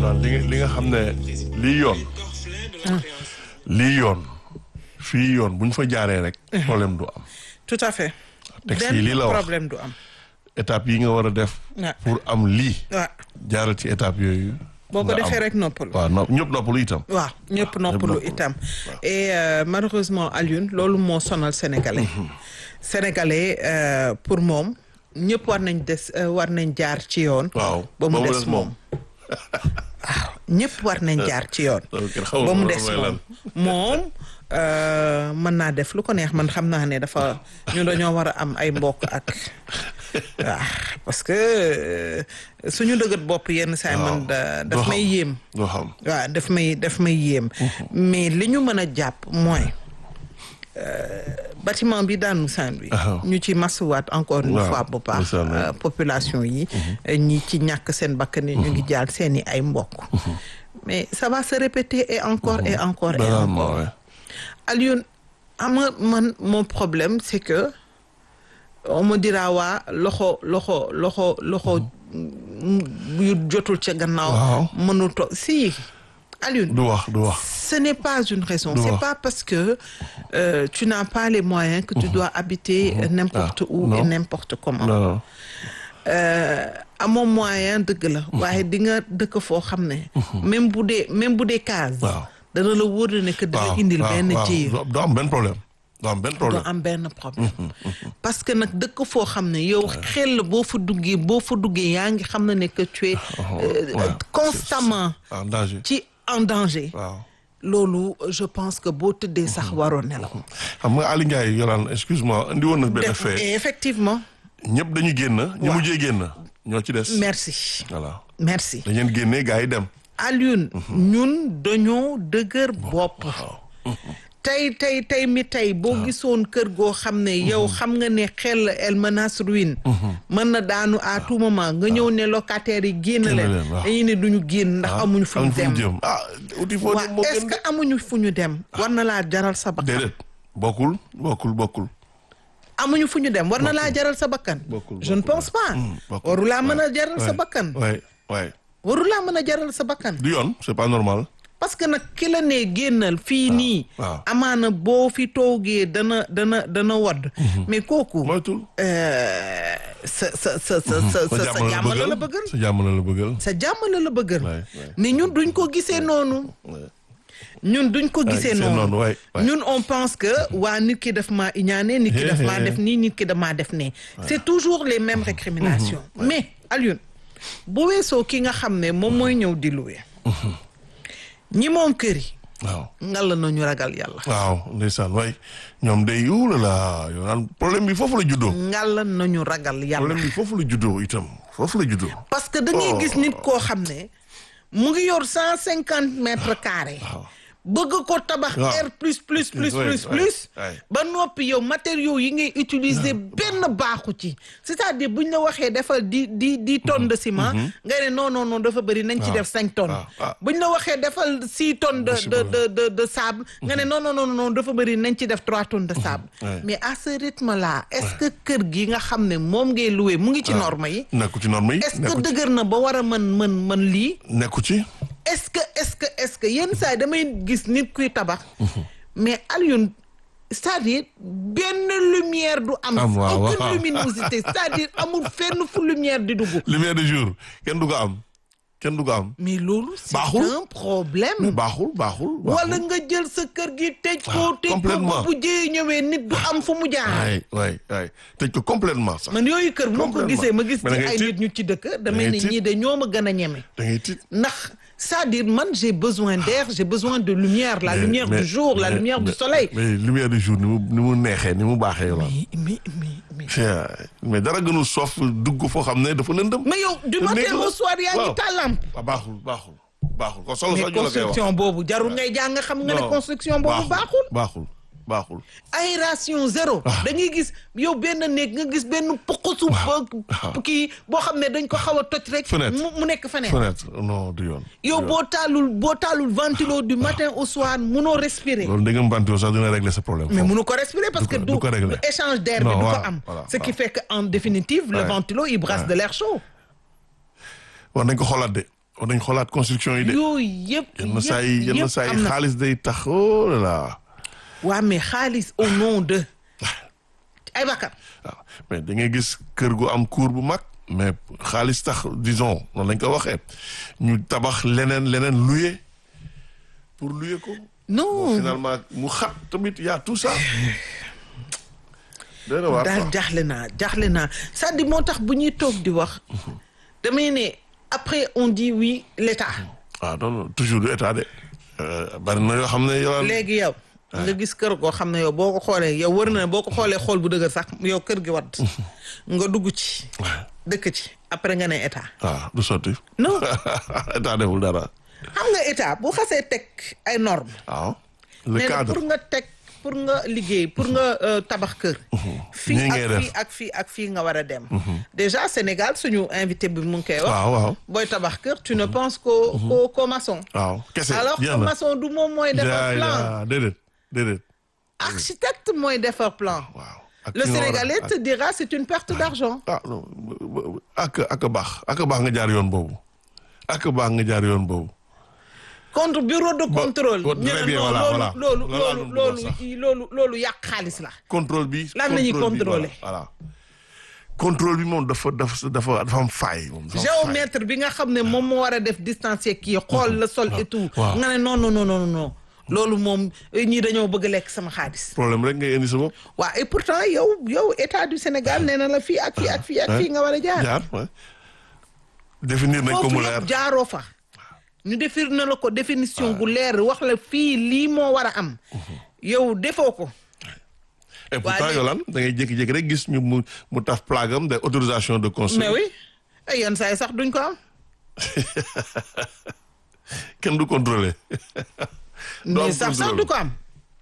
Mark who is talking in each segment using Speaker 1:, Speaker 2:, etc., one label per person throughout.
Speaker 1: daal li nga li nga xam ne lii yoon lii yoon fii yoon bu ñu fa jaaree rek problème du am
Speaker 2: tout à fait.
Speaker 1: texte yi lii la
Speaker 2: benn
Speaker 1: wax
Speaker 2: problème du am.
Speaker 1: étape yi nga war a def
Speaker 2: Ouais.
Speaker 1: pour am lii
Speaker 2: waaw
Speaker 1: jaaral ci étape yooyu
Speaker 2: boo ko
Speaker 1: nga
Speaker 2: defee
Speaker 1: am.
Speaker 2: rek noppalu.
Speaker 1: waaw no ñëpp noppalu itam
Speaker 2: waaw ñëpp noppalu
Speaker 1: noppalu.
Speaker 2: itam et euh, malheureusement Alioune loolu moo sonal sénégalais sénégalais euh, pour moom ñëpp war nañ des euh, war nañ jaar ci yoon
Speaker 1: waaw
Speaker 2: ba mu des moom waaw ñëpp war nañ jaar ci yoon
Speaker 1: loolu kenn xamul
Speaker 2: ba mu
Speaker 1: loolu
Speaker 2: des
Speaker 1: mooy
Speaker 2: moom
Speaker 1: lan.
Speaker 2: moom euh, mën naa def lu ko neex man xam naa ne dafa ñu dañoo war a am ay mbokk ak waaw parce que euh, suñu dëggat bopp yenn saa yi man da-
Speaker 1: doo
Speaker 2: daf may
Speaker 1: xam.
Speaker 2: yéem
Speaker 1: doo xam
Speaker 2: waaw daf may daf may yéem mais li ñu mën a jàpp mooy bâtiment bi daanu Saint-Louis
Speaker 1: Ah.
Speaker 2: ñu ci masuwaat encore une
Speaker 1: Waaw,
Speaker 2: fois bu baax
Speaker 1: ndeysaan,
Speaker 2: euh, population yi ñi ci ñàkk seen bakkan yi ñu ngi jaal seeni ay mbokk mais ça va se répéter et encore et encore et
Speaker 1: Banalement,
Speaker 2: encore
Speaker 1: ouais.
Speaker 2: Alioune xam nga man mon problème c'est que on me dira waa loxo loxo loxo loxo yu jotul ca gannaaw
Speaker 1: Waaw.
Speaker 2: mënul to si Alioune
Speaker 1: du wax du wax
Speaker 2: ce n'est pas une raison
Speaker 1: Du
Speaker 2: c'est
Speaker 1: wax.
Speaker 2: pas parce que euh, tu n'as pas les moyens que tu dois habiter euh, n'importe
Speaker 1: Ah,
Speaker 2: où et
Speaker 1: non.
Speaker 2: n'importe comment
Speaker 1: non non
Speaker 2: euh, amoo moyen dëgg la waaye di nga dëkk foo xam ne même bu dee même bu dee case
Speaker 1: Waaw.
Speaker 2: dana la wóor ne que dina
Speaker 1: waaw
Speaker 2: indil
Speaker 1: waaw,
Speaker 2: benn
Speaker 1: waaw.
Speaker 2: jiir
Speaker 1: du am benn problème du am benn
Speaker 2: doo
Speaker 1: problème
Speaker 2: am benn problème parce que nag dëkk foo xam ne yow xel boo fa duggee boo fa duggee yaa ngi xam ne ne que tu es euh,
Speaker 1: ouais.
Speaker 2: constamment
Speaker 1: en danger
Speaker 2: ci en danger
Speaker 1: waaw
Speaker 2: loolu je pense que boo tëddee sax waroo nelaw
Speaker 1: xam nga Aliou Ndiaye yolaan excuse-moi indi woon na benn
Speaker 2: Def-
Speaker 1: fait
Speaker 2: effectivement
Speaker 1: ñëpp dañu génn ñi
Speaker 2: Waaw.
Speaker 1: mujjee génn ñoo ci des
Speaker 2: merci
Speaker 1: voilà
Speaker 2: merci
Speaker 1: dañ leen génnee gars yi dem
Speaker 2: Alioune ñun dañoo dëgër bopp tey tey tey mi tey boo gisoon kër goo xam ne yow xam nga ne xel el menace ruine mën na daanu à tout moment nga ñëw ne locataires yi génn
Speaker 1: Génn
Speaker 2: leen
Speaker 1: leen, waaw.
Speaker 2: dañuy ne duñu génn ndax amuñu fu ñu
Speaker 1: am fu
Speaker 2: dem
Speaker 1: ñu jëm ah uti foo dem moo
Speaker 2: waa est-ce
Speaker 1: gën
Speaker 2: que amuñu fu ñu dem war na laa jaral sa bakkan
Speaker 1: déedéet bokkul bokkul bokkul
Speaker 2: amuñu fu ñu dem war na laa jaral sa bakkan
Speaker 1: Bokkul,
Speaker 2: je ne
Speaker 1: bokkul,
Speaker 2: pense pas
Speaker 1: Hmm, bokkul.
Speaker 2: waru laa mën a jaral sa
Speaker 1: Ouais,
Speaker 2: bakkan
Speaker 1: ouais ouais
Speaker 2: waru laa mën a jaral sa bakkan
Speaker 1: du yoon c'est pas normal
Speaker 2: parce que nag ki la ne génnal fii nii
Speaker 1: waaw.
Speaker 2: amaana boo fi toogee dana dana dana wadd mais kooku
Speaker 1: moytul
Speaker 2: euh, sa sa sa sa sa sa sa jàmm la la bëggal
Speaker 1: sa jàmm la la bëggal
Speaker 2: sa jàmm la la bëggal
Speaker 1: Ouais, ouais.
Speaker 2: mais ñun duñ ko gisee noonu
Speaker 1: Ouais.
Speaker 2: ñun duñ ko gisee
Speaker 1: gisee
Speaker 2: noonu
Speaker 1: noonu, ouais, ouais.
Speaker 2: ñun on pense que waa nit ki daf maa iñaane nit ki daf maa def nii nit ki damaa def nee c'est toujours les mêmes récriminations mais Alioune bu weesoo ki nga xam ne moom mooy ñëw di louer ñi moom kër yi
Speaker 1: waaw
Speaker 2: ngalla nañu ragal yàlla
Speaker 1: waaw ndeysaan waay ñoom day yuula la yow naan problème bi foofu la juddoo
Speaker 2: ngalla nañu ragal yàlla
Speaker 1: problème bi foofu la juddoo itam foofu la juddoo
Speaker 2: parce que da ngay gis nit koo xam ne mu ngi yor cent cinquante mètres carrés bëgg ko tabax
Speaker 1: Waaw.
Speaker 2: R plus plus plus
Speaker 1: Ouais,
Speaker 2: plus
Speaker 1: ouais,
Speaker 2: plus
Speaker 1: ouais.
Speaker 2: ba noppi yow matériaux yi ngay utiliser benn baaxu ci c'est-à-dire buñ la waxee defal di di dix tonnes de ciment nga ne non non non dafa bëri nañ ci
Speaker 1: waaw,
Speaker 2: def cinq tonnes
Speaker 1: waaw, waaw.
Speaker 2: buñ la waxee defal six tonnes de de de de de sable nga ne non non non non dafa bëri nañ ci def trois tonnes de sable
Speaker 1: ouais.
Speaker 2: mais à ce rythme là est-ce que kër gi nga xam ne moom ngay louer mu ngi ci norme yi
Speaker 1: nekku ci norme yi
Speaker 2: est-ce que
Speaker 1: nekku ci
Speaker 2: dëgër na ba war a mën mën mën lii
Speaker 1: nekku ci
Speaker 2: est-ce que est-ce que est-ce que yenn saa yi damay gis nit kuy tabax mais Alioune c'est-à-dire benn lumière du am
Speaker 1: Am, waaw,
Speaker 2: aucune
Speaker 1: waaw.
Speaker 2: luminosité c'est-à-dire amul fenn fu lumière di dugg
Speaker 1: lumière de jour kenn du ko am kenn du ko am
Speaker 2: mais loolu c'est
Speaker 1: Baaxul.
Speaker 2: un problème
Speaker 1: baaxul baaxul
Speaker 2: wala nga jël sa kër gi tëj ko
Speaker 1: Ah,
Speaker 2: tëj ko
Speaker 1: complètement.
Speaker 2: ba bu jëyee ñëwee nit du am fu mu jaar
Speaker 1: waay waay waay tëj ko complètement sax
Speaker 2: man yooyu kër moo ko
Speaker 1: Complètement.
Speaker 2: gisee ma gis
Speaker 1: Mais da
Speaker 2: ci
Speaker 1: ngay
Speaker 2: ay
Speaker 1: tiit.
Speaker 2: nit ñu ci dëkk damay
Speaker 1: ngay
Speaker 2: ne
Speaker 1: tiit.
Speaker 2: ñii de ñoo ma gën a ñeme
Speaker 1: da ngay tiit
Speaker 2: ndax c'est-à-dire man j'ai besoin d'air j'ai besoin de lumière la
Speaker 1: Mais-
Speaker 2: lumière
Speaker 1: mais-
Speaker 2: du jour la
Speaker 1: mais-
Speaker 2: lumière du
Speaker 1: mais-
Speaker 2: soleil
Speaker 1: mais lumière du jour ni mu ni mu neexee ni mu baaxee la
Speaker 2: mais mais mais mais
Speaker 1: mais dara gënul soof dugg foo xam ne dafa lëndëm
Speaker 2: mais yow du
Speaker 1: Te
Speaker 2: matin
Speaker 1: néeg la.
Speaker 2: au soir yaa ngi
Speaker 1: Waaw.
Speaker 2: taal lampe
Speaker 1: ah baaxul baaxul baaxul kon solo
Speaker 2: mais
Speaker 1: sax ñu la koy wax
Speaker 2: construction boobu jarul ngay jàng xam nga ne
Speaker 1: Non,
Speaker 2: construction boobu baaxul
Speaker 1: baaxul baaxul
Speaker 2: aération zéro da ngay gis yow benn néeg nga gis benn poqusu kii boo xam ne dañ ko xaw a toj rek
Speaker 1: Fenêtre.
Speaker 2: mu mu nekk fenêtre
Speaker 1: fenêtre non du yoon
Speaker 2: yow boo taalul boo taalul ventilo du matin au soir munoo respirer
Speaker 1: loolu dégg nga mbantoo sax dina régler sa problème
Speaker 2: mais
Speaker 1: foofu.
Speaker 2: mënu ko respirer parce que
Speaker 1: ko-
Speaker 2: du
Speaker 1: du ko régler.
Speaker 2: du échange d'air bi
Speaker 1: Non,
Speaker 2: du ko
Speaker 1: voilà,
Speaker 2: am
Speaker 1: voilà,
Speaker 2: ce qui
Speaker 1: voilà.
Speaker 2: fait que en définitive le
Speaker 1: Ouais.
Speaker 2: ventilo il brasse
Speaker 1: Ouais.
Speaker 2: de l'air chaud
Speaker 1: war nañ ko xoolaat de war nañ xoolaat construction yi de.
Speaker 2: yooyu yëpp
Speaker 1: yenn saa yi
Speaker 2: yëpp
Speaker 1: yenn saa yi
Speaker 2: am na
Speaker 1: xaalis day tax oh là là.
Speaker 2: waa mais xaalis au nom de ay bakkan
Speaker 1: waaw mais da ngay gis kër gu am cour bu mag mais xaalis tax disons noonu lañ ko waxee ñu tabax leneen leneen louer pour louer ko.
Speaker 2: non
Speaker 1: finalement mu xat tamit y a tout ça. dëgg la waar
Speaker 2: daal
Speaker 1: quoi.
Speaker 2: jaaxle naa jaaxle naa c'est-à-dire moo tax bu ñuy toog di wax damay ne après on dit oui l'État
Speaker 1: waaw non non toujours du état de. Euh, bari na yoo xam ne yow.
Speaker 2: léegi yow nga gis kër goo xam ne yow boo ko xoolee yow wër na boo ko xoolee xool bu dëgër sax yow kër gi wadd nga dugg ci dëkk ci après nga ne état
Speaker 1: waaw du sotti.
Speaker 2: non
Speaker 1: état deful dara.
Speaker 2: xam nga état bu xasee teg ay normes
Speaker 1: waaw. le
Speaker 2: nee na
Speaker 1: cadre
Speaker 2: pour nga teg pour nga liggéey pour nga euh, tabax kër fii
Speaker 1: Nii ngay
Speaker 2: ak
Speaker 1: def.
Speaker 2: fii ak fii ak fii nga war a dem déjà Sénégal suñu invité bi mu ngi koy wax
Speaker 1: waaw waaw.
Speaker 2: booy tabax kër tu ne penses qu'au qu'au qu'au maçon
Speaker 1: waaw kese
Speaker 2: alors que
Speaker 1: jeex na.
Speaker 2: maçon du moom mooy defar
Speaker 1: yaa
Speaker 2: plan
Speaker 1: yaa déedéet déedéet.
Speaker 2: architecte mooy defar plan
Speaker 1: waaw. ak
Speaker 2: le
Speaker 1: fi nga war a-
Speaker 2: Sénégalais te dira c'est une perte d'argent
Speaker 1: ah non ak ak a baax ak a baax nga jaar yoon boobu ak a baax nga jaar yoon boobu.
Speaker 2: contre bureau de contrôle
Speaker 1: bon,
Speaker 2: ñu
Speaker 1: très
Speaker 2: ne
Speaker 1: bien,
Speaker 2: non
Speaker 1: voilà,
Speaker 2: loolu
Speaker 1: voilà.
Speaker 2: loolu
Speaker 1: Loolu laa
Speaker 2: loolu
Speaker 1: doon bëgg a wax
Speaker 2: loolu loolu loolu yàq xaalis la
Speaker 1: contrôle bi.
Speaker 2: Lan la ñuy
Speaker 1: contrôle bi,
Speaker 2: contrôler.
Speaker 1: voilà voilà. contrôle bi moom dafa dafa dafa dafa am faay. moom dafa am faay.
Speaker 2: géomètre bi nga xam ne moom moo war a def distancier kii xool le sol et tout
Speaker 1: waaw.
Speaker 2: nga ne non non non non non loolu moom ñii dañoo bëgg lekk sama xaalis
Speaker 1: problème rek ngay indi sa bopp.
Speaker 2: waaw et pourtant yow yow état du Sénégal nee na la fii ak fii ak fii ak fii nga war a jaar
Speaker 1: jaar ouais. définir nañ ko
Speaker 2: foofu
Speaker 1: mu leer.
Speaker 2: yëpp jaaroo fa ñu defir na la ko définition bu leer wax la fii lii moo war a am yow defoo ko
Speaker 1: et pourtant
Speaker 2: léegi-
Speaker 1: Yolande da ngay jékki-jékki rek gis ñu mu mu taf plaque am de autorisation de construire.
Speaker 2: mais oui ay yenn saa yi sax duñ ko am
Speaker 1: kenn du contrôler. Du am
Speaker 2: mais sax sax
Speaker 1: contrôle.
Speaker 2: du ko am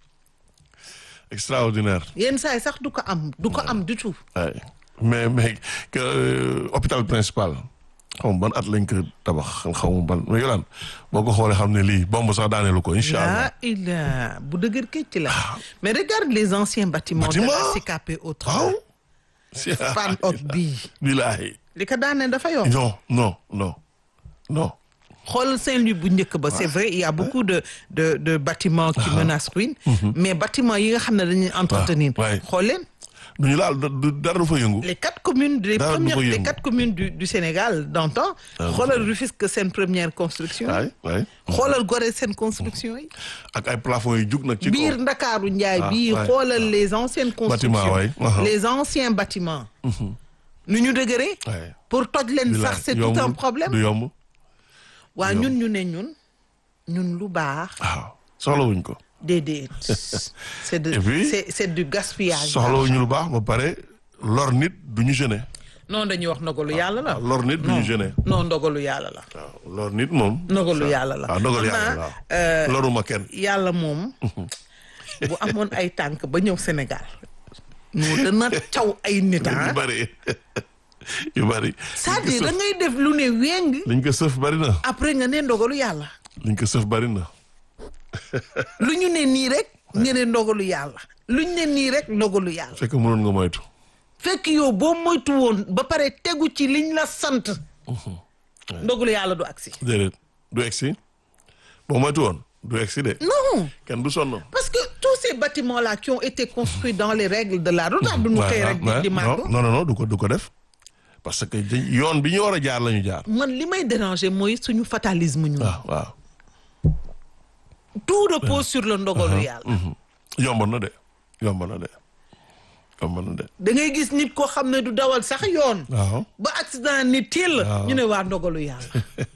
Speaker 1: extraordinaire.
Speaker 2: yenn saa yi sax du ko am du ko am du tout
Speaker 1: Ouais. mais mais que euh, hôpital principal xaw ma ban at lañ ko tabax xaw ma ban mais Yolande boo ko xoolee xam ne lii bomb sax daaneelu ko incha allah.
Speaker 2: là il a bu dëgër këcc la mais regarde les anciens bâtiments de la
Speaker 1: Bâtiment?
Speaker 2: CKP autre
Speaker 1: waaw. si
Speaker 2: fan ot bii
Speaker 1: bilaahi
Speaker 2: li ko daanee dafa yomb
Speaker 1: non non non non.
Speaker 2: xool Saint-Louis bu njëkk ba c'est vrai il y a beaucoup de de de bâtiments qui menacent ruine mais bâtiments yi nga xam ne dañuy entretenir
Speaker 1: ouais.
Speaker 2: xool leen
Speaker 1: du ñu laal du dara du fa yëngu.
Speaker 2: les quatre communes les
Speaker 1: Dara du
Speaker 2: premières
Speaker 1: ko
Speaker 2: les
Speaker 1: yëngu.
Speaker 2: quatre communes du du Sénégal d'antan xoolal Rufisque seen première construction
Speaker 1: waay waay.
Speaker 2: xoolal Gorée seen construction yi
Speaker 1: ak ay plafonds yu jug nag ci
Speaker 2: biir
Speaker 1: kaw.
Speaker 2: Ndakaaru Njaay
Speaker 1: Ah,
Speaker 2: bii
Speaker 1: ouais.
Speaker 2: xoolal les anciennes constructions
Speaker 1: ouais. Uh-huh.
Speaker 2: les anciens bâtiments nu ñu dëgëree
Speaker 1: Ouais.
Speaker 2: pour toj leen
Speaker 1: Bilaahi,
Speaker 2: sax c'est tout un
Speaker 1: yombul,
Speaker 2: problème
Speaker 1: du yomb
Speaker 2: waa
Speaker 1: yomb.
Speaker 2: ñun ñu ne ñun ñun lu baax
Speaker 1: waaw soxlawuñ ko.
Speaker 2: déedéet c'est de
Speaker 1: Et puis,
Speaker 2: c'est c'est du gaspillage
Speaker 1: soxlawuñu lu baax ba pare lor nit du ñu gêné.
Speaker 2: non dañuy wax ndogalu yàlla la
Speaker 1: lor nit du ñu gêné.
Speaker 2: non ndogalu yàlla la
Speaker 1: waaw lor nit moom.
Speaker 2: ndogalu yàlla la
Speaker 1: waaw ndogalu
Speaker 2: Xam
Speaker 1: yàlla
Speaker 2: naa,
Speaker 1: la
Speaker 2: euh,
Speaker 1: waaw. loruma kenn.
Speaker 2: yàlla moom bu amoon ay tànk ba ñëw Sénégal ñu dana caw ay nit ah
Speaker 1: yu bari yu bari.
Speaker 2: c'est-à-dire da ngay def lu ne weng
Speaker 1: liñ ko sëf bari na.
Speaker 2: après nga ne ndogalu yàlla
Speaker 1: liñ ko sëf bari na.
Speaker 2: lu ñu ne nii rek nga ne ndogalu yàlla lu ñu ne nii rek ndogalu yàlla
Speaker 1: fekk mënoon nga moytu.
Speaker 2: fekk yow boo moytu woon ba pare tegu ci liñ la sant ndogalu yàlla du agsi
Speaker 1: déedéet du egsi boo moytu woon du egsi de.
Speaker 2: non
Speaker 1: kenn du sonn.
Speaker 2: parce que tous ces bâtiments là qui ont été construits dans les règles de l'art lu tax du ñu xëy rek di di màgg
Speaker 1: non non non du ko du ko def. parce que dañ- yoon bi ñu war a jaar la ñu jaar.
Speaker 2: man li may déranger mooy suñu fatalisme ñu
Speaker 1: waaw waaw.
Speaker 2: tout repose sur le ndogalu yàlla
Speaker 1: yomb na de yomb na de yomb na de.
Speaker 2: da ngay gis nit koo xam ne du dawal sax yoon
Speaker 1: waaw.
Speaker 2: ba accident ni teel
Speaker 1: Waaw.
Speaker 2: ñu ne waa ndogalu yàlla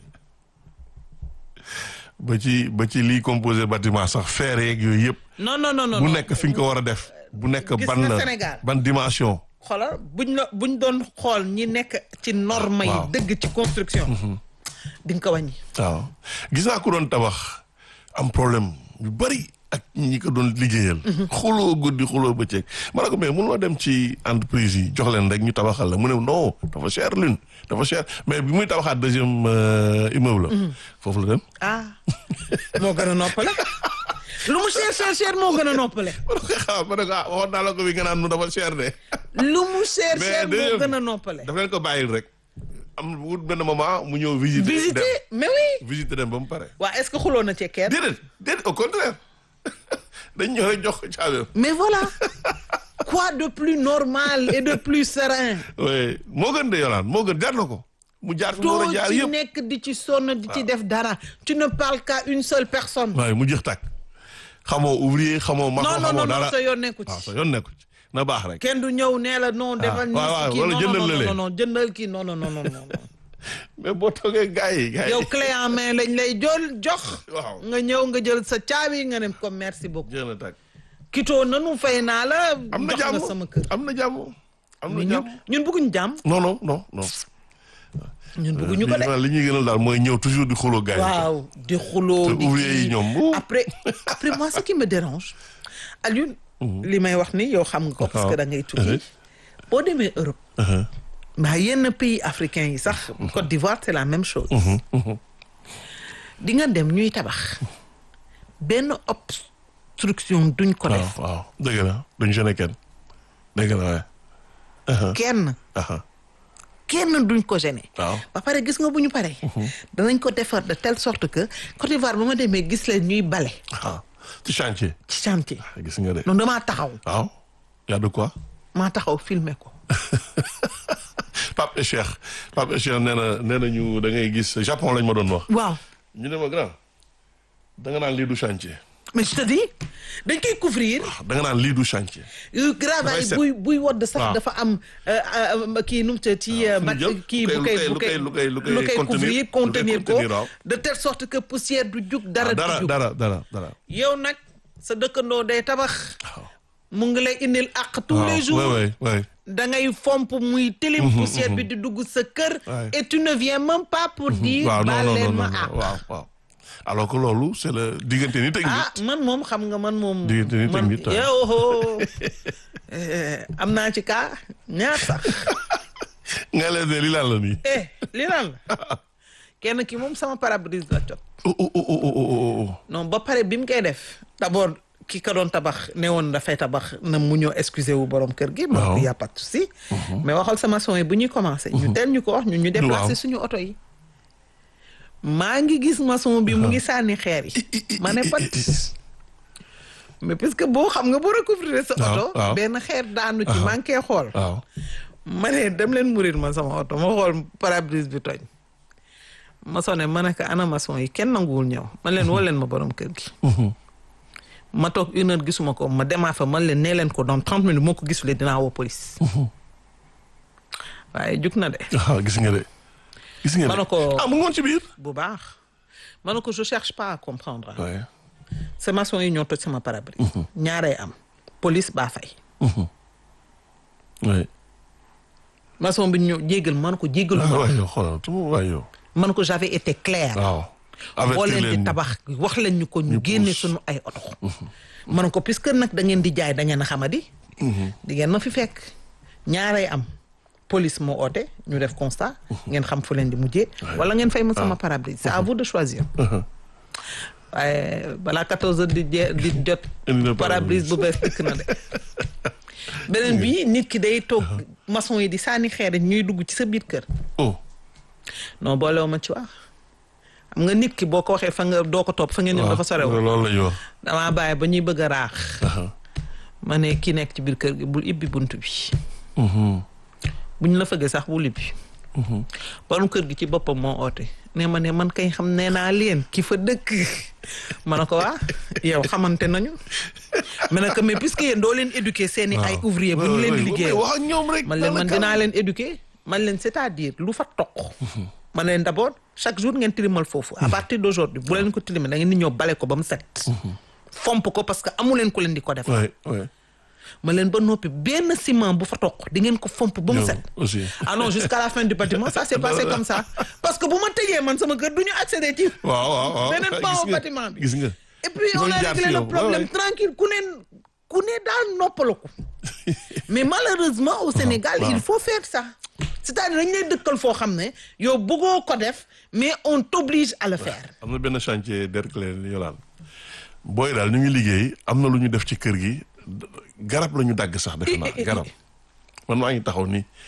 Speaker 1: ba ci ba ci liy composé bâtiment sax fer yeeg yooyu yëpp.
Speaker 2: non non non non
Speaker 1: bu
Speaker 2: non.
Speaker 1: nekk fi nga ko war a def. bu nekk
Speaker 2: Gis
Speaker 1: ban
Speaker 2: nga
Speaker 1: la
Speaker 2: Sénégal.
Speaker 1: ban dimension.
Speaker 2: xoolal buñ la buñ doon xool ñi nekk ci norme yi
Speaker 1: Waaw.
Speaker 2: dëgg ci construction di nga ko wàññi
Speaker 1: waaw gis naa ko doon tabax am problème yu bari ak ñi ko doon liggéeyal. xuloo guddi xuloo bëccëg. ma ne ko mais mënuloo dem ci entreprise yi jox leen rek ñu tabaxal la mu ne non dafa cher lune dafa cher mais bi muy tabaxaat deuxième euh, immeuble la. foofu la dem.
Speaker 2: ah moo gën a noppale lu mu cher cher cher moo gën a noppale
Speaker 1: ma ne ko ah ma ne ko ah waxoon naa la ko bi nga naan nu dafa cher de.
Speaker 2: lu mu cher
Speaker 1: Mais
Speaker 2: cher moo
Speaker 1: deuxième-
Speaker 2: gën a noppale
Speaker 1: daf leen ko bàyyil rek. am wut benn moment mu ñëw visiter.
Speaker 2: visiter
Speaker 1: dem
Speaker 2: mais oui
Speaker 1: visiter dem ba mu pare.
Speaker 2: waa est-ce que xuloo na ci kenn
Speaker 1: déedéet déedéet au contraire dañ ñëw rek jox ko caabi.
Speaker 2: mais voilà quoi de plus normal et de plus serein
Speaker 1: oui moo gën de yolaan moo gën jaar na ko. mu jaar fi mu war
Speaker 2: doo
Speaker 1: a jaar
Speaker 2: ci
Speaker 1: yëpp.
Speaker 2: nekk di ci sonn di ci def dara tu ne parles qu'à une seule personne
Speaker 1: waaye mu jeex tàkk xamoo ouvrier xamoo maçon
Speaker 2: non non
Speaker 1: xamoo
Speaker 2: non
Speaker 1: dara
Speaker 2: non sa yoon nekku
Speaker 1: waaw
Speaker 2: ci
Speaker 1: sa yoon nekku ci na baax rek.
Speaker 2: kenn du ñëw nee la non defal
Speaker 1: waaw, waaw,
Speaker 2: nii kii
Speaker 1: wala
Speaker 2: non
Speaker 1: jëndal
Speaker 2: non
Speaker 1: lële.
Speaker 2: non non jëndal kii non non non non non
Speaker 1: mais boo toogee gars yi gars yi.
Speaker 2: yow clé en main lañ lay jël jox
Speaker 1: waaw
Speaker 2: nga ñëw nga jël sa caabi nga ne ko merci beaucoup
Speaker 1: jeex na tàkk.
Speaker 2: kitoo nanu fay naa la
Speaker 1: am na
Speaker 2: jox
Speaker 1: jàmm
Speaker 2: nga sama kër
Speaker 1: am na jàmm. am na
Speaker 2: mais ñun
Speaker 1: jàmm
Speaker 2: ñun bëgguñu jàmm
Speaker 1: non non non non.
Speaker 2: ñun bëgguñu ko de
Speaker 1: li li ñuy gënal daal mooy ñëw toujours di xuloo gars yi.
Speaker 2: waaw di xuloo
Speaker 1: te
Speaker 2: di
Speaker 1: ouvrier yi
Speaker 2: kii.
Speaker 1: ñoom, wuu.
Speaker 2: après après moi ce qui me dérange Alioune li may wax ni yow xam nga ko parce que da ngay tukki boo demee Europe mbaa yenn pays africains yi sax Côte d'Ivoire c'est la même chose di nga dem ñuy tabax benn obstruction duñ ko
Speaker 1: waaw
Speaker 2: def
Speaker 1: waaw dëgg la duñ gêné kenn dëgg la waaye.
Speaker 2: kenn
Speaker 1: aha
Speaker 2: kenn duñ ko gêné
Speaker 1: waaw
Speaker 2: ba pare gis nga bu ñu paree danañ ko defar de telle sorte que Côte d'Ivoire ba ma demee gis leen ñuy bale
Speaker 1: ah ci chantier.
Speaker 2: ci chantier
Speaker 1: gis nga de.
Speaker 2: noonu damaa taxaw
Speaker 1: waaw y a de quoi.
Speaker 2: maa taxaw filmer ko
Speaker 1: Pape et Cheikh Pape et Cheikh nee na nee na ñu da ngay gis Japon lañ ma doon wax.
Speaker 2: waaw
Speaker 1: ñu ne ma grand da nga naan lii du chantier.
Speaker 2: mais je te dis dañ koy couvrir
Speaker 1: da nga naan lii du chantier.
Speaker 2: yu gravaay
Speaker 1: set.
Speaker 2: buy buy wodd sax
Speaker 1: waaw.
Speaker 2: dafa am euh, euh, kii nu mu te ci
Speaker 1: fu mu
Speaker 2: mat
Speaker 1: jëm?
Speaker 2: kii
Speaker 1: lu
Speaker 2: bu
Speaker 1: koy-
Speaker 2: koy
Speaker 1: lu
Speaker 2: bu
Speaker 1: koy-
Speaker 2: koy
Speaker 1: lu koy- lu koy
Speaker 2: lu koy
Speaker 1: contenir,
Speaker 2: couvrir
Speaker 1: lu koy
Speaker 2: contenir ko
Speaker 1: contenir, waaw.
Speaker 2: de telle sorte que poussière du jug dara du
Speaker 1: dara
Speaker 2: jug
Speaker 1: dara dara dara.
Speaker 2: yow nag sa dëkkandoo day tabax mu ngi lay indil àq tous les jours
Speaker 1: oui oui oui.
Speaker 2: da ngay fomp muy tilim poussière bi di dugg sa kër
Speaker 1: Ouais.
Speaker 2: et tu ne viens même pas pour dire
Speaker 1: waaw non
Speaker 2: baal
Speaker 1: non
Speaker 2: leen
Speaker 1: non
Speaker 2: ma
Speaker 1: non
Speaker 2: àq
Speaker 1: waaw waaw. alors que loolu c'est le diggante ni teg
Speaker 2: ah
Speaker 1: nit.
Speaker 2: man moom xam nga man moom
Speaker 1: Diggante nit ak
Speaker 2: man
Speaker 1: nit, waaw.
Speaker 2: yow eh, am naa ci kaa ñaar sax
Speaker 1: nga leen ne lii lan la nii.
Speaker 2: eh li lan la kenn ki moom sama pare-brise la jot
Speaker 1: oh oh oh oh oh oh.
Speaker 2: non ba pare bi mu koy def d'abord ki ka doon tabax ne woon dafay tabax na mu ñëw excusé wu borom kër gi ma
Speaker 1: Waaw.
Speaker 2: y a pas de souci mais waxal sama son yi bu ñuy commencé ñu teel ñu ko wax ñun ñu déplacé
Speaker 1: Waaw.
Speaker 2: suñu oto yi maa ngi gis maçon bi mu ngi sànni xeer yi ma ne pat mais puisque boo xam nga boo recouvrir sa
Speaker 1: Waaw,
Speaker 2: oto
Speaker 1: waaw.
Speaker 2: benn xeer daanu ci maa ngi koy xool
Speaker 1: waaw.
Speaker 2: ma ne dem leen murir ma sama oto ma xool pare-brise bi tooñ ma sone ma ne ko ana maçon yi kenn nanguwul ñëw man leen woo leen ma borom kër gi ma toog une heure gisuma ko ma demaa fa man leen nee leen ko dans trente minutes moo ko gisulee dinaa woo police waaye jug na de
Speaker 1: ah gis nga de. gis nga de
Speaker 2: Ma ne ko-
Speaker 1: ah mu ngi woon ci biir.
Speaker 2: bu baax ma ne ko je cherche pas à comprendre
Speaker 1: waaye.
Speaker 2: ces maçons yi ñoo toj sama pare-brise ñaaree am police baa fay
Speaker 1: oui.
Speaker 2: maçon bi ñëw jéggal ma ne ko jéggalu
Speaker 1: ah
Speaker 2: ma
Speaker 1: waay yow xoolal tu ma waay yow.
Speaker 2: ma ne ko j'avais été clair
Speaker 1: waaw.
Speaker 2: boo
Speaker 1: avertir
Speaker 2: leen di
Speaker 1: leen
Speaker 2: tabax wax leen ñu ko ñu génne suñu ay oto ma ne ko puisque nag da ngeen di jaay da ngeen a xamadi di ngeen ma fi fekk ñaaray am police moo oote ñu def constat ngeen xam fu leen di mujjee wala ngeen fay ma sama pare-brise c'est à vous de choisir waaye balaa 14 heures di jee di jot
Speaker 1: Indi na
Speaker 2: pare-brise bu bees dikk na de beneen bi nit ki day toog maçon yi di sànni xeer ñuy dugg ci sa biir kër
Speaker 1: oh.
Speaker 2: non boolewu ma ci wax xam nga nit ki boo ko waxee fa nga doo ko topp fa ngeen ñëw dafa sorew
Speaker 1: loolu la ñu wax.
Speaker 2: damaa bàyyi ba ñuy bëgg a raax ma ne ki nekk ci biir kër gi bul ibbi bunt bi buñ la fëggee sax bul ibbi borom kër gi ci boppam moo oote ne ma ne man kay xam nee naa leen ki fa dëkk ma ne ko waa yow xamante nañu ma ne ko mais puisque yéen doo leen éduquer seen i ay ouvrier bu ñu leen di liggéey
Speaker 1: wax ak ñoom rek.
Speaker 2: man leen man dinaa leen éduquer man leen c'est-à-dire lu fa toq man leen d'abord chaque jour ngeen tilimal foofu à partir d'aujourd'hui bu leen ko tilimal da ngeen di ñëw bale ko ba mu set fomp ko parce que amu leen ko leen di ko def
Speaker 1: oui oui.
Speaker 2: ma leen ba noppi benn ciment bu fa toq di ngeen ko fomp ba mu
Speaker 1: Yow
Speaker 2: set
Speaker 1: aussi.
Speaker 2: ah non jusqu'à la fin du bâtiment ça s'est passé comme ça parce que bu ma tëjee man sama kër du ñu accéder ci
Speaker 1: waaw waaw waaw.
Speaker 2: beneen
Speaker 1: gis
Speaker 2: pan au
Speaker 1: nga,
Speaker 2: bâtiment bi
Speaker 1: gis nga.
Speaker 2: et puis on
Speaker 1: Loolu
Speaker 2: a
Speaker 1: jaar
Speaker 2: réglé
Speaker 1: ci
Speaker 2: le
Speaker 1: yow.
Speaker 2: problème
Speaker 1: Ouais, ouais.
Speaker 2: tranquille ku ne ku ne daal noppalaku mais malheureusement au Sénégal
Speaker 1: waaw.
Speaker 2: il faut faire ça c'est-à-dire dañ lay dëkkal foo xam ne yow bëggoo ko def mais on t'oblige à le faire
Speaker 1: am na benn chantier Derklé Yolaan booy daal ñu ngi liggéey am na lu ñu def ci kër gi garab la ñu dagg sax defe naa garab man maa ngi taxaw nii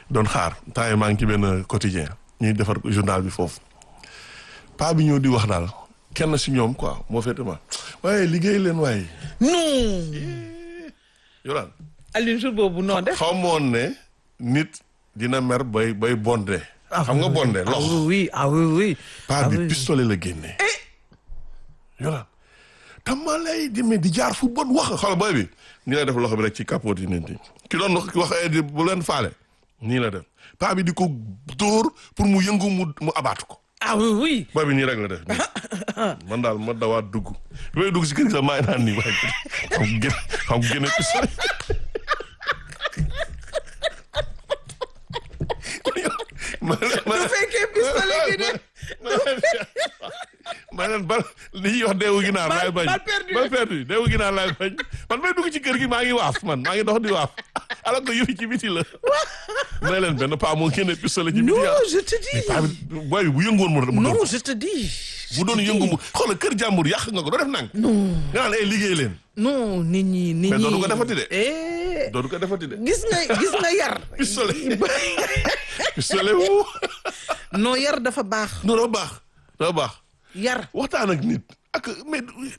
Speaker 1: doon xaar temps yi maa ngi ci benn quotidien ñuy defar journal bi foofu paa bi ñëw di wax daal kenn si ñoom quoi moo féete ma waaye liggéey leen waaye
Speaker 2: non
Speaker 1: yoraan
Speaker 2: Alioune jour boobu noo def
Speaker 1: xaw ma woon ne nit dina mer bay bay bonde xam nga bonde
Speaker 2: ah
Speaker 1: lox
Speaker 2: oui ah oui oui
Speaker 1: paa
Speaker 2: ah
Speaker 1: bi
Speaker 2: oui.
Speaker 1: pistolet la génnee yoraan tama lay demee di jaar fu bon wax xool booy bi nii la def loxo bi rek ci capote yi nit ñi ki doon wax wax ay di bu leen faale nii la def paa bi di ko dóor pour mu yëngu mu mu abaatu ko
Speaker 2: ah oui oui
Speaker 1: booy bi nii rek la def nii man daal ma dawaat dugg bi may dugg si kër gi sax maa ngi naan nii waaye xam gën xam gën a pistolet ma leen ma
Speaker 2: bu fekkee pistolet bi de
Speaker 1: ma leen bal li ñuy wax deewu ginaar
Speaker 2: Bal-
Speaker 1: laay bañ
Speaker 2: bal perdu.
Speaker 1: bal perdu deewu ginaar laay bañ man may dugg ci kër gi maa ngi waaf man maa ngi dox di waaf alors que yëfi ci biti la may leen benn paa moo génne pistolet ci biti
Speaker 2: non
Speaker 1: ah
Speaker 2: je te dis
Speaker 1: paa bi booy bi bu yëngoon mu mu
Speaker 2: non
Speaker 1: doon
Speaker 2: je te dis
Speaker 1: bu doon yëngu mu xoolal kër jàmbur yàq nga ko doo def nang nga naan ay liggéey leen
Speaker 2: non nit ñi nit
Speaker 1: Mais
Speaker 2: ñi
Speaker 1: dootu ko defati de.
Speaker 2: eh
Speaker 1: dootu ko defati de
Speaker 2: gis nga gis nga yar
Speaker 1: pistolet pistolet wu
Speaker 2: non yar dafa baax
Speaker 1: non doo baax doo baax
Speaker 2: yar
Speaker 1: waxtaan ak nit ak mais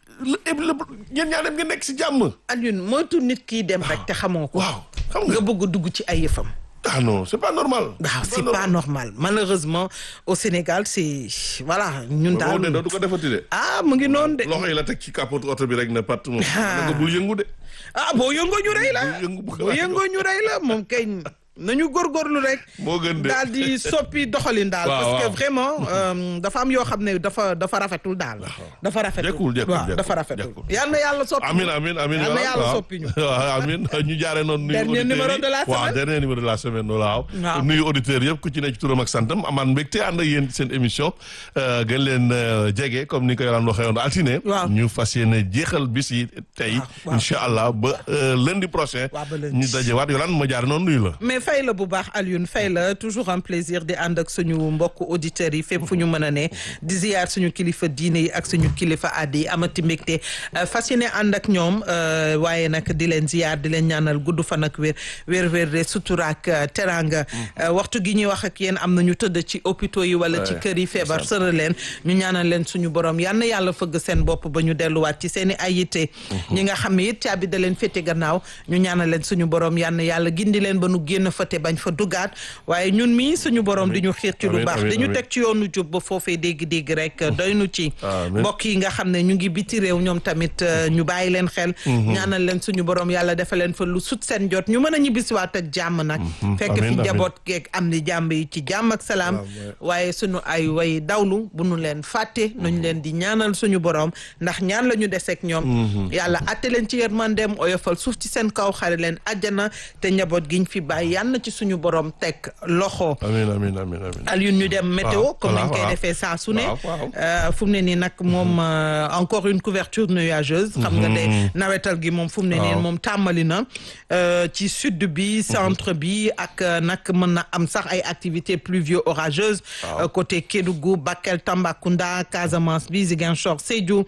Speaker 1: la ñeen ñaa dem nga nekk si jàmm
Speaker 2: Alioune moytu nit kiy dem rek te xamoo ko
Speaker 1: waaw xam
Speaker 2: nga
Speaker 1: nga
Speaker 2: bëgg a dugg ci ay yëfam
Speaker 1: ah non c'est pas normal
Speaker 2: waaw c'est pas normal malheureusement au Sénégal c'est voilà ñun
Speaker 1: daal de
Speaker 2: daal
Speaker 1: dootu ko defati de
Speaker 2: ah mu ngi noonu de
Speaker 1: loxo yi la teg ci capote oto bi rek ne pat moom na nga bul yëngu de
Speaker 2: ah boo yëngoo ñu rey la
Speaker 1: bul yëngu bu
Speaker 2: boo yëngoo ñu rey la moom kay nañu góorgóorlu rek
Speaker 1: moo gën de
Speaker 2: daal di soppi doxalin daal
Speaker 1: Waaw,
Speaker 2: parce que
Speaker 1: waaw.
Speaker 2: vraiment euh, dafa am yoo xam ne dafa dafa rafetul daal dafa rafetul
Speaker 1: Jekkul, jekkul,
Speaker 2: waaw
Speaker 1: jekkul,
Speaker 2: dafa rafetul
Speaker 1: jekkul.
Speaker 2: yal na yàlla soppi
Speaker 1: amin amin amin
Speaker 2: Yal na
Speaker 1: voilà,
Speaker 2: yàlla
Speaker 1: waaw.
Speaker 2: soppi ñu.
Speaker 1: waaw amin ñu jaaree noonu nuyu
Speaker 2: Dernier
Speaker 1: auditeurs
Speaker 2: numéro
Speaker 1: yi.
Speaker 2: de la
Speaker 1: waaw
Speaker 2: semaine.
Speaker 1: dernier numéro de la semaine waaw
Speaker 2: Waaw.
Speaker 1: nuyu auditeurs yëpp ku ci nekk ci turam ak santam amaan mbégte ànd ak yéen ci seen émission euh, gën leen euh, jege comme ni ko yolaan waxee woon altine
Speaker 2: Waaw.
Speaker 1: ñu fas yéene jeexal bis yi tey
Speaker 2: Waaw, waaw.
Speaker 1: incha allah ba euh, lundi prochain
Speaker 2: Waaw, ba lundi.
Speaker 1: ñu dajewaat yolaan ma jaare noonu nuyu la
Speaker 2: mais fay la bu baax Alioune fay la toujours un plaisir di ànd ak suñu mbokk auditeurs yi fépp fu ñu mën a ne di ziyaar suñu kilifa diine yi ak suñu kilifa aada yi amati mbégte euh, fas yéene ànd ak ñoom euh, waaye nag di leen ziyaar di leen ñaanal gudd fan ak wér wér wér de sutura ak euh, teranga Euh, waxtu gi ñuy wax ak yéen am na ñu tëdd ci hôpitaux yi wala ci
Speaker 1: Ouais,
Speaker 2: kër yi feebar sëra leen ñu ñaanal leen suñu borom yal na yàlla fëgg seen bopp ba ñu delluwaat ci seen i ay yitte ñi nga xam ne it caabi da leen féete gannaaw ñu ñaanal leen suñu borom yal na yàlla gindi leen ba nu génn fa te bañ fa duggaat waaye ñun mii suñu borom di ñu xiir ci lu
Speaker 1: Amiin,
Speaker 2: baax
Speaker 1: amiin,
Speaker 2: di ñu
Speaker 1: amiin.
Speaker 2: teg ci yoonu jub ba foofee dégg-dégg rek doy nu ci
Speaker 1: Amiin.
Speaker 2: mbokk yi nga xam ne ñu ngi biti réew ñoom tamit euh, ñu bàyyi leen xel ñaanal leen suñu borom yàlla defal leen fa lu sut seen jot ñu mën a ñibbisiwaat ak jàmm nag fekk fi
Speaker 1: Amiin, amiin.
Speaker 2: njaboot geeg am ni jàmm yi ci jàmm ak salaam waaye suñu ay way dawlu bu nu leen fàtte nuñ leen di ñaanal suñu borom ndax ñaan la ñu deseeg ñoom yàlla atte leen ci yërmandeem oyofal suuf ci seen kaw xare leen àjjana te njaboot giñ fi bàyyi yàlla na ci suñu borom teg loxo
Speaker 1: amin amin amin amin
Speaker 2: Alioune ñu dem météo
Speaker 1: Waaw,
Speaker 2: comme
Speaker 1: voilà,
Speaker 2: nañ koy
Speaker 1: waaw.
Speaker 2: defee saa su ne
Speaker 1: Waaw, waaw.
Speaker 2: Euh, fu mu ne nii nag moom euh, encore une couverture nuageuse xam nga de nawetal gi moom fu mu ne nii
Speaker 1: Waaw.
Speaker 2: moom tàmbali na euh, ci sud bi centre bi ak euh, nag mën na am sax ay activités pluvio orageuses euh, côté Kédougou Bakel Tambacounda Casamance bi Ziguinchor Sédhiou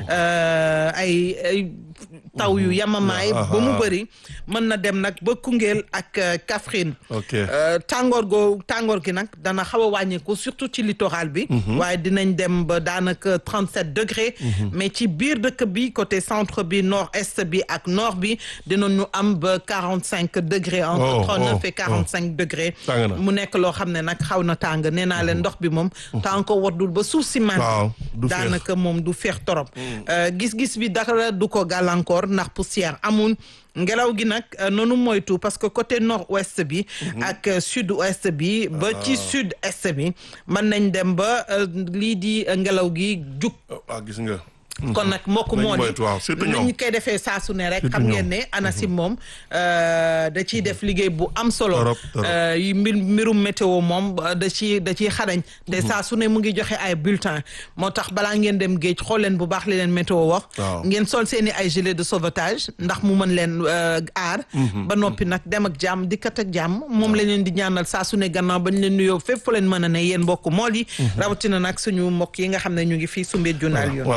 Speaker 2: euh, ay ay taw yu yamamaay
Speaker 1: Ah,
Speaker 2: ba mu
Speaker 1: ah.
Speaker 2: bëri mën na dem nag ba Koungheul ak euh, Kaffrine
Speaker 1: ok
Speaker 2: Euh, tàngoor goo tàngoor gi nag dana xaw a wàññeeku surtout ci littoral bi waaye dinañ dem ba daanaka 37 degré mais ci biir dëkk bi côté centre bi nord est bi ak nord bi dinañu am ba 45 degré entre
Speaker 1: Oh,
Speaker 2: 39
Speaker 1: oh,
Speaker 2: et 45 degré
Speaker 1: Tàng na.
Speaker 2: mu nekk loo xam ne nag xaw na tàng nee naa leen ndox bi moom tant ko waddul ba suuf si man
Speaker 1: waaw du feex.
Speaker 2: daanaka moom du feex torop Euh, gis-gis bi dara du ko gàllankoor ndax poussière amul ngelaw gi nag euh, noonu moytu parce que côté nord ouest bi ak euh, sud ouest bi ba ci sud est bi mën nañ dem ba euh, lii di euh, ngelaw gi jug
Speaker 1: ah gis nga
Speaker 2: kon nag mbokk
Speaker 1: Nañ
Speaker 2: moo di
Speaker 1: moytu, waaw, surtout ñoom.
Speaker 2: nañ koy defee saa su ne rek
Speaker 1: Surtout
Speaker 2: xam ngeen
Speaker 1: ñoom.
Speaker 2: ne ANACIM moom euh, da ciy def liggéey bu am solo
Speaker 1: Torop, torop.
Speaker 2: Euh, yi mbir mbirum météo moom euh, da ciy da ciy xarañ te saa su ne mu ngi joxe ay bulletin moo tax balaa ngeen dem géej xool leen bu baax li leen météo wax
Speaker 1: Waaw.
Speaker 2: ngeen sol seen i ay gilet de sauvetage ndax mu mën leen euh, aar ba noppi nag dem ak jàmm dikkat ak jàmm moom la leen di ñaanal saa su ne gannaaw bañ leen nuyoo fépp fu leen mën a ne yéen mbokk mool yi rawatina nag suñu mbokk yi nga xam ne ñu ngi fii Soumbédioune Alioune
Speaker 1: voilà yolaan ñu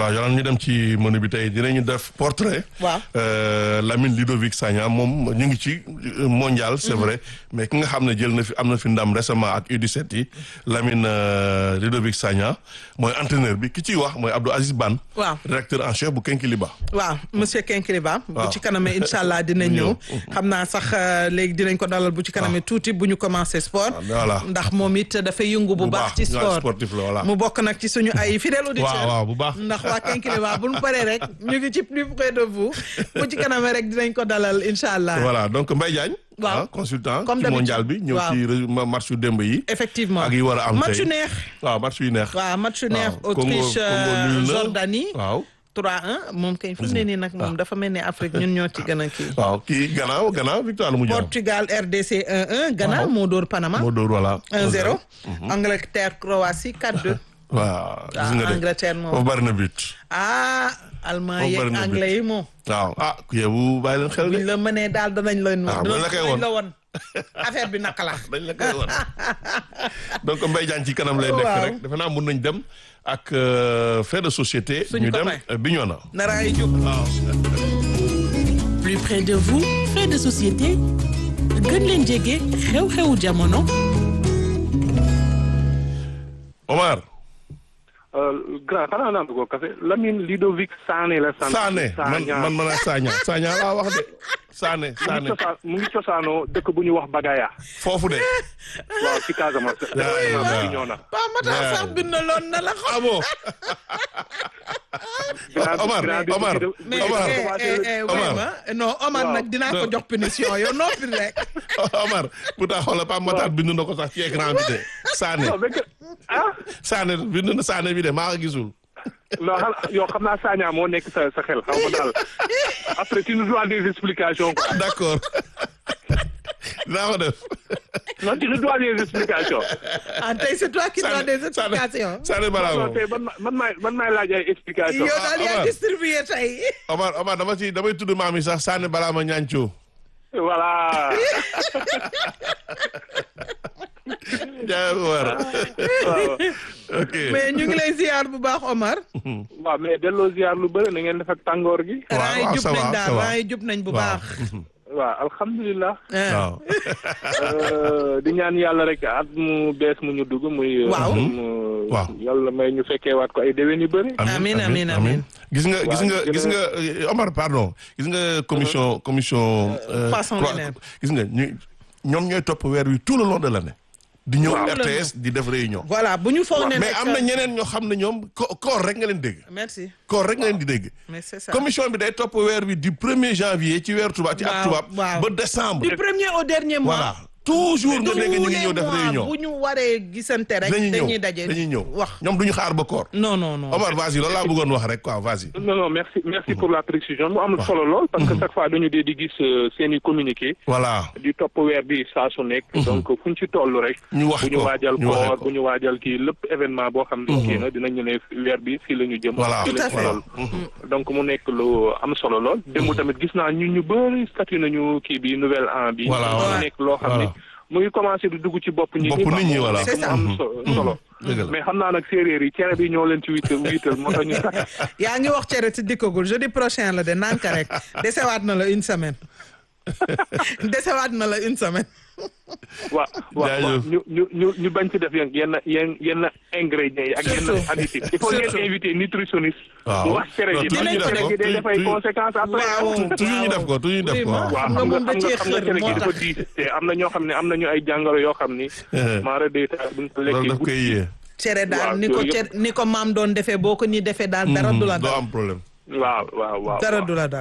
Speaker 1: dem ci menu bi tey dinañu def portrait.
Speaker 2: Waaw.
Speaker 1: Euh, Lamine Ludovic Sagna moom ñu ngi ci euh, mondial c'est vrai mais ki nga xam ne jël na fi am na fi ndam récemment ak U17 yi Lamine euh, Ludovic Sagna mooy entraîneur bi ki ciy wax mooy Abdou Aziz Ban.
Speaker 2: Waaw.
Speaker 1: directeur en chef bu Kenkiliba.
Speaker 2: waaw monsieur Kenkiliba bu
Speaker 1: Waaw.
Speaker 2: ci kanamee incha allah dinañ
Speaker 1: Bu
Speaker 2: ñëw
Speaker 1: ñëw.
Speaker 2: xam naa sax euh, léegi dinañ ko dalal bu ci kanamee tuuti bu ñu commencé sport
Speaker 1: Ah, voilà.
Speaker 2: ndax moom it dafay yëngu bu
Speaker 1: Bu
Speaker 2: baax
Speaker 1: baax,
Speaker 2: ci
Speaker 1: waaw,
Speaker 2: sport
Speaker 1: sportif la, voilà.
Speaker 2: mu bokk nag ci suñu ay fidèle auditeur
Speaker 1: waaw waaw bu baax.
Speaker 2: ndax waa Kenkiliba bu ñu paree rek ñu ngi ci plus près de vous bu ci kanamee rek dinañ ko dalal incha allah
Speaker 1: voilà donc Mbaye Diagne.
Speaker 2: Waaw.
Speaker 1: ah, consultant
Speaker 2: Comme
Speaker 1: ci
Speaker 2: d'habitude.
Speaker 1: mondial bi ñëw
Speaker 2: Waaw.
Speaker 1: ci ré- ma- match yu démb yi.
Speaker 2: effectivement
Speaker 1: ak yi war a am
Speaker 2: match
Speaker 1: tey.
Speaker 2: yu neex
Speaker 1: waaw match yu neex.
Speaker 2: waaw match yu neex
Speaker 1: waaw. Congo-
Speaker 2: Autriche
Speaker 1: Congo
Speaker 2: euh,
Speaker 1: nul na.
Speaker 2: Jordanie
Speaker 1: waaw.
Speaker 2: 3-1 moom kay fu mu ne nii nag moom dafa mel ni Afrique ñun ñoo ci gën a kii
Speaker 1: waaw kii gannaaw gannaaw victoire la mu jàmm.
Speaker 2: Portugal RDC 1-1 Ghana
Speaker 1: Waaw.
Speaker 2: moo dóor Panama
Speaker 1: moo dóor voilà.
Speaker 2: 1-0 Angleterre Croatie 4-2
Speaker 1: waaw gis nga de
Speaker 2: Angleterre moom.
Speaker 1: foofu bari na but.
Speaker 2: ah allemand
Speaker 1: Foofu
Speaker 2: yeeg
Speaker 1: bari na
Speaker 2: anglais yi moom
Speaker 1: waaw ah ku yebu bàyyi leen xel de.
Speaker 2: buñ la mënee daal danañ la
Speaker 1: Ah, buñ la koy
Speaker 2: danañ
Speaker 1: won.
Speaker 2: la won affaire bi naka la
Speaker 1: dañ la koy wan donc Mbaye Diagne ci kanam lay nekk
Speaker 2: Waaw.
Speaker 1: rek defe naa mun nañ dem ak euh, fait de société.
Speaker 2: Suñu
Speaker 1: ñu dem
Speaker 2: copain.
Speaker 1: euh, Bignona.
Speaker 2: nara ay jub
Speaker 3: plus près de vous fait de société gën leen jege xew-xewu jamono
Speaker 1: Omar.
Speaker 4: grand xanaa naan ko café Lamine Ludovic Sané la sant.
Speaker 1: Sané man
Speaker 4: Sagna.
Speaker 1: man man a Sagna Sagna laa wax de Sané
Speaker 4: mu ngi
Speaker 1: Sané
Speaker 4: cosaan mu ngi cosaanoo dëkk bu ñu wax Bagaya.
Speaker 1: foofu de.
Speaker 4: waaw ci Casamance.
Speaker 1: yaa yaa
Speaker 4: Casamance
Speaker 1: yaa.
Speaker 4: bi ñëw na.
Speaker 2: Pa Matar
Speaker 1: Yeah.
Speaker 2: sax bind loon na la xam
Speaker 1: ah bon.
Speaker 4: Grand-
Speaker 1: Omar
Speaker 4: grand bi
Speaker 1: Omar
Speaker 4: bu-
Speaker 2: mais
Speaker 1: Omar
Speaker 2: eh, eh, eh, oui,
Speaker 1: Omar.
Speaker 2: ma non Omar
Speaker 4: Waaw.
Speaker 2: nag dinaa ko jox punition yow noppi rek
Speaker 1: Omar pourtant xoolal Pape Matar bind na ko sax ci écran bi de Sané
Speaker 4: non mais que- ah
Speaker 1: Sané bind na Sané bi de maa ko gisul.
Speaker 4: non xanaa yow xam naa Sagna moo nekk sa sa xel xaw ma daal après tu nous dois des explications quoi.
Speaker 1: d'accord dinaa ko def.
Speaker 4: non tu nous dois des explications.
Speaker 2: ah tey c'est toi qui dois des explications
Speaker 1: Sané balaa
Speaker 4: non
Speaker 1: moom.
Speaker 4: tey man man maay man maay laaj ay explications.
Speaker 2: yow daal yaa
Speaker 1: Omar.
Speaker 2: distribué tey
Speaker 1: Omar Omar dama ci damay tudd maam yi sax Sané balaa ma ñaancoo.
Speaker 4: voilà.
Speaker 1: jaay Omar.
Speaker 4: waaw.
Speaker 1: ok
Speaker 2: mais ñu ngi lay ziar bu baax Omar
Speaker 4: waaw mais delloo ziar lu bëri na ngeen def ak tàngoor gi.
Speaker 1: waaw,
Speaker 2: raa yi
Speaker 1: waaw,
Speaker 2: jub
Speaker 1: ça va,
Speaker 2: nañ
Speaker 1: ça
Speaker 2: daal
Speaker 1: va.
Speaker 2: raa yi jub nañ bu
Speaker 1: waaw.
Speaker 2: baax
Speaker 4: waaw alhamdulilah.
Speaker 2: ah.
Speaker 1: waaw.
Speaker 4: Euh, di ñaan yàlla rek at mu bees mu ñu dugg muy.
Speaker 2: Waaw.
Speaker 4: mu-
Speaker 1: Waaw.
Speaker 4: yàlla may ñu fekkee waat ko ay déwén yu bëri.
Speaker 2: Amiin, amiin, amiin.
Speaker 1: gis nga gis
Speaker 4: Waaw,
Speaker 1: nga
Speaker 4: gën a-
Speaker 1: gis nga euh, Omar pardon gis nga commission commission. euh,
Speaker 2: Poisson
Speaker 1: croix-
Speaker 2: lunaire.
Speaker 1: gis nga ñu ñoom ñooy topp weer wi tout le long de l'année. di ñëw
Speaker 2: Waaw.
Speaker 1: RTS di def réunion.
Speaker 2: voilà bu ñu foog ne
Speaker 1: mais
Speaker 2: nag-
Speaker 1: am na ñeneen ñoo xam ne ñoom ko- koor rek nga leen dégg.
Speaker 2: merci
Speaker 1: koor rek nga leen di dégg.
Speaker 2: mais c'est ça
Speaker 1: commission bi day topp weer wi du premier janvier ci weer tubaab ci at
Speaker 2: Waaw,
Speaker 1: tubaab.
Speaker 2: waaw.
Speaker 1: ba décembre.
Speaker 2: du premier au dernier mois
Speaker 1: voilà toujours nga dégg ñu ngi ñëw def
Speaker 2: Tous les mois
Speaker 1: réunion.
Speaker 2: bu ñu waree gisante rek
Speaker 1: dañuy
Speaker 2: dañuy
Speaker 1: ñëw
Speaker 2: daje
Speaker 1: dañuy ñëw
Speaker 2: wax
Speaker 1: ñoom duñu xaar ba koor.
Speaker 2: non non non
Speaker 1: Omar vas-y loolu laa bëggoon wax rek quoi vas-y.
Speaker 4: non non merci merci pour la précision mu am solo lool. parce que chaque fois dañu dee di gis euh, seen i communiqué.
Speaker 1: voilà.
Speaker 4: di topp weer bi saa su nekk. donc fu ñu ci toll rek.
Speaker 1: ñu wax
Speaker 4: bu ñu
Speaker 1: ko,
Speaker 4: waajal
Speaker 1: ñu waxee
Speaker 4: koor
Speaker 1: ko.
Speaker 4: bu ñu waajal kii lépp événement boo xam ne kii na dinañu ne weer bi fii la ñu jëm.
Speaker 1: Voilà,
Speaker 4: fii
Speaker 2: tout
Speaker 4: la
Speaker 2: à
Speaker 4: ñu
Speaker 2: fait.
Speaker 4: toll. donc mu nekk lu am solo lool. démb tamit gis naa ñun ñu bëri statut nañu kii bi nouvelle an bi.
Speaker 1: Voilà,
Speaker 4: mu
Speaker 1: voilà.
Speaker 4: nekk loo xam ne
Speaker 1: Voilà.
Speaker 4: mu ngi commencé di dugg ci bopp ñi.
Speaker 1: Bopp nit ñi, voilà.
Speaker 2: C'est ça.
Speaker 4: mu am so- solo.
Speaker 1: dëgg la.
Speaker 4: mais xam naa nag séeréer yi cere bi ñoo leen ci wiital wiital moo tax ñu takk.
Speaker 2: yaa ngi wax cere ci dikkagul jeudi prochain la de nanka rek desewaat na la une semaine desewaat na la une semaine
Speaker 4: waaw waaw waaw
Speaker 1: Jaajëf.
Speaker 4: ñu ñu ñu ñu bañ ci def yenn yenn yenn yenn ingrédients yi ak yenn
Speaker 2: Surtout.
Speaker 4: additifs il faut
Speaker 2: Surtout.
Speaker 4: ngeen invité nutritionniste.
Speaker 1: Waaw.
Speaker 4: mu wax cere
Speaker 1: Non,
Speaker 4: ji
Speaker 1: toujours
Speaker 2: ñu
Speaker 4: parce que
Speaker 2: def
Speaker 4: cere
Speaker 2: ko.
Speaker 4: ji day def ay
Speaker 1: Toujours-
Speaker 4: conséquences après.
Speaker 2: waaw
Speaker 1: toujours ñu def ko toujours ñu def ko
Speaker 2: Vraiment.
Speaker 1: waaw.
Speaker 4: waaw
Speaker 2: xam nga
Speaker 4: xam
Speaker 2: moom
Speaker 4: nga
Speaker 2: da
Speaker 4: xam nga
Speaker 2: cee
Speaker 4: xam nga
Speaker 2: xër
Speaker 4: cere
Speaker 2: moo
Speaker 4: gi dafa
Speaker 2: tax
Speaker 4: diis te am na ñoo xam ne am nañu ay jàngoro yoo xam ni. maara day taal buñ ko
Speaker 1: loolu
Speaker 4: lekkee
Speaker 1: daf koy yee.
Speaker 2: cere daal
Speaker 4: Waaw,
Speaker 2: ni ko
Speaker 4: yooyu
Speaker 2: cere ni ko maam doon defee boo ko ni defee daal dara du la
Speaker 1: doo
Speaker 2: dal
Speaker 1: am problème.
Speaker 4: waaw waaw waaw.
Speaker 2: dara
Speaker 4: waaw.
Speaker 2: du la dal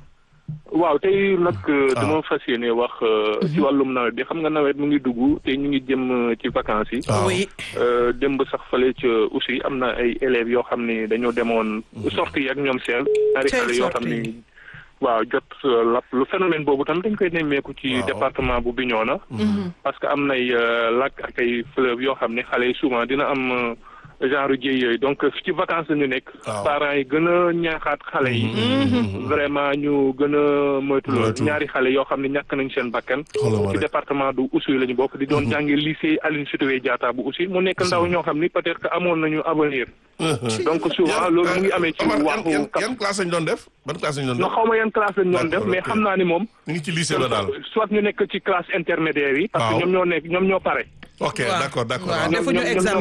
Speaker 4: waaw tey nag dama fas yéene wax ci wàllum nawet bi xam nga nawet mu ngi dugg te ñu ngi jëm euh, ci vacances yi.
Speaker 1: waaw.
Speaker 2: oui
Speaker 4: Euh, démb sax fale ca aussi am na ay élèves yoo xam ni dañoo demoon sortie yi ak ñoom seen ñaari
Speaker 2: Cay
Speaker 4: xale yoo xam
Speaker 2: sortie.
Speaker 4: ni waaw jot euh, lap lu phénomène boobu tam dañ koy nemmeeku ci
Speaker 1: Waaw.
Speaker 4: département bu Bignona parce que am nay euh, lac ak ay fleuve yoo xam ne xale yi souvent dina am euh, genre jéy yooyu donc ci vacances la ñu nekk.
Speaker 1: Waaw.
Speaker 4: parents yi gën a ñaaxaat xale yi. vraiment ñu gën a moytu loolu
Speaker 1: Moytu.
Speaker 4: ñaari xale yoo xam ne ñàkk nañ seen bakkan.
Speaker 1: Xoolal ma
Speaker 4: ci
Speaker 1: rek.
Speaker 4: département du Oussouye la ñu bokk di doon jàngi lycée Aline Sitoé Diatta bu Oussouye mu nekk ndaw ñoo xam ni peut-être que amoon nañu avenir. donc souvent loolu mu ngi amee ci
Speaker 1: Omar, yan-
Speaker 4: waxu.
Speaker 1: yan yan classe lañ doon def ban classe lañ doon
Speaker 4: non
Speaker 1: def
Speaker 4: xaw ma yan classe lañ doon def
Speaker 1: D'accord,
Speaker 4: mais
Speaker 1: ok.
Speaker 4: xam naa ni moom.
Speaker 1: ñu ngi ci lycée la daal
Speaker 4: soit ñu nekk ci classe intermédiaire yi. parce
Speaker 1: Waaw.
Speaker 4: que ñoom ñoo nekk ñoom ñoo pare.
Speaker 1: ok
Speaker 2: Waaw.
Speaker 1: d'accord d'accord
Speaker 2: waaw
Speaker 1: waaw.
Speaker 2: defuñu
Speaker 4: ñoom- ñoom-
Speaker 2: examen